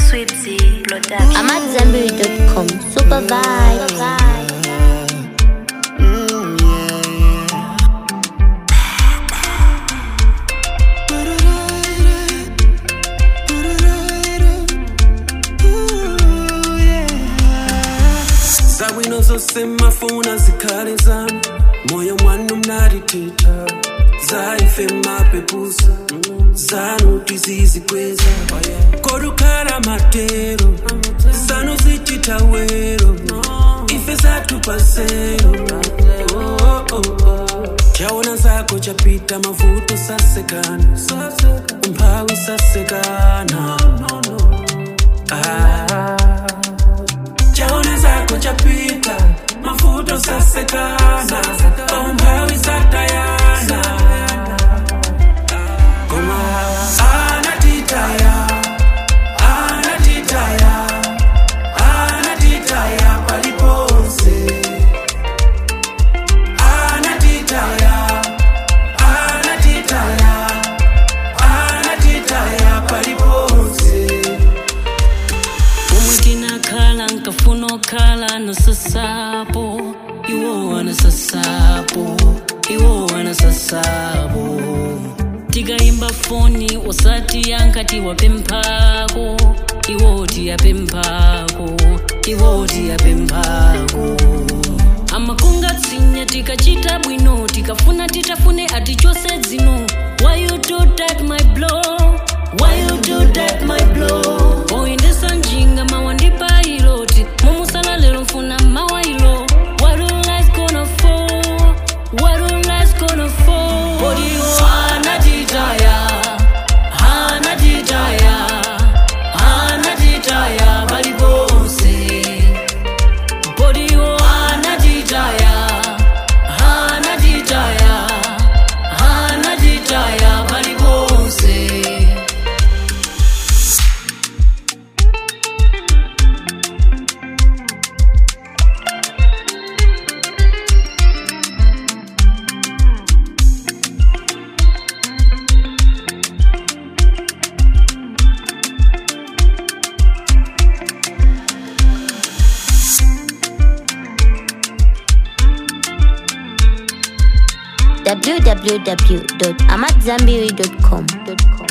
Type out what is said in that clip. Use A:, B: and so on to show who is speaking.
A: Sweetie Production.
B: I'm at Zambiri.com. Super vibe.
C: zabwino zose mafuna zikhale zami moyo mwana mnalithetha zaife mapepusa zanuti zizikweza kodukhala matero sanu zichitawero ife zatupasero oh, oh, oh. chaona zako chapita mavuto sasekana umphawi sasekana ah. chaona zako chapita mafuto sasekana umphawi satayana koma anatitaya anatitaya anatitaya paliponse anatitaya anatitaya anatitaya paliponse
D: umwe tinakhala nkafuna okhala nosasapo iwo anasasapo iwo anasasapo tikayimba foni wasati yankati wapemphako iwo tiyapemphako iwo tiyapemphako amakungatsinya tikachita bwino tikafuna titafune ati chose dzino why you do that my blow why you do that my blow oyendesa njinga mawandipa iloti mumusala lero mfuna mawailo what do lies gonna fall what do lies gonna fall bodiyo anatitaya anatitaya anatitaya paliponse bodiyo anatitaya anatitaya anatitaya paliponse
B: www.amatzambiri.com.